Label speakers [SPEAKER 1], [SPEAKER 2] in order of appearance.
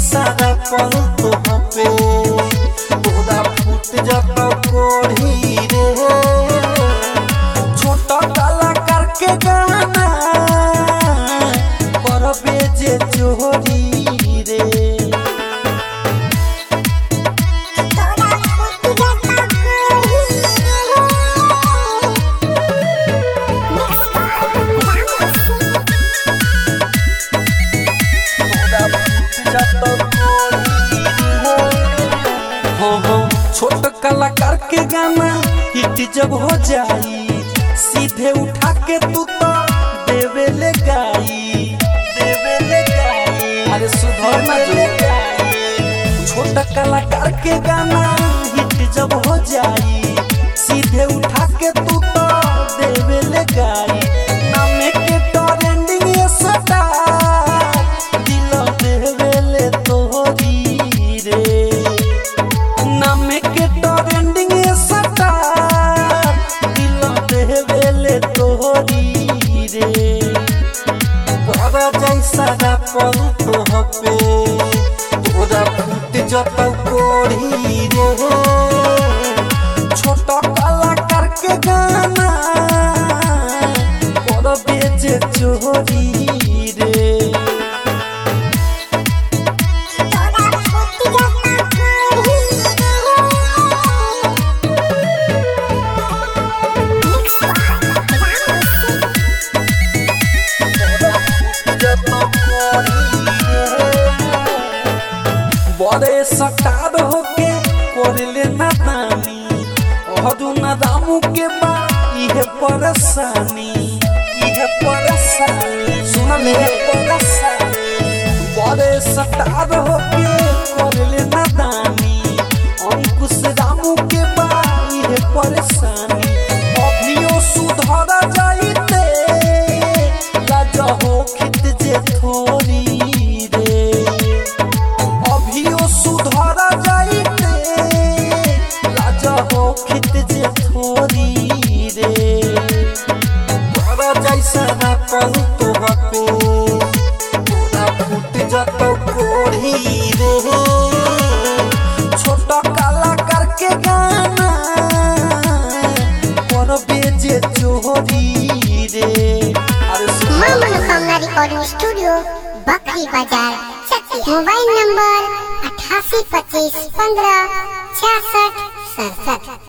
[SPEAKER 1] सारा पल तो पे तोरा फूट जाता कोढ़ी रे छोटा कलाकार के गाना करबे जे चोरी रे
[SPEAKER 2] तोरा फूट जाता कोढ़ी Mix by
[SPEAKER 1] हो हो छोट कलाकार के गाना हिट जब हो जाई सीधे उठा के तू तो देवे ले गाई देवे ले गाई अरे सुधर ना जो छोट कलाकार के गाना हिट जब हो जाई सीधे उठा के तू तो देवे ले गाई नामे के ट्रेंडिंग ये सटा दिल देवे ले तोरी रे नामे के ट्रेंडिंग ये सटा दिल देवे ले तोरी रे तोरा जैसा ना पल तो हपे तोरा फूट जतौ कोढ़ी रे छोटा कलाकार के गाना कर बेचे चोरी रे
[SPEAKER 2] तोरा फूट जाता कोढ़ी Mix by
[SPEAKER 1] बड़े सटार होके करले नादानी अहदू नादामू के बा इहे परेशानी इहे परेशानी सुन ले परेशानी बड़े सटार होके करले नादानी अंकुश रामू के बा इहे परेशानी अभियो सुधर जाइते लाज हो खित जे थोड़ी रे अभियो सुधर जाइते लाज हो खित जे थोड़ी रे तोरा जैसा ना पल तो पे तोरा फूट जतौ कोढ़ी रे छोटा कलाकार के गाना पर बेजे चोरी रे अरे सुन
[SPEAKER 2] मां मनोकामना रिकॉर्डिंग स्टूडियो बकरी बाजार चकिया मोबाइल नंबर अठासी पच्चीस पंद्रह छियासठ सड़सठ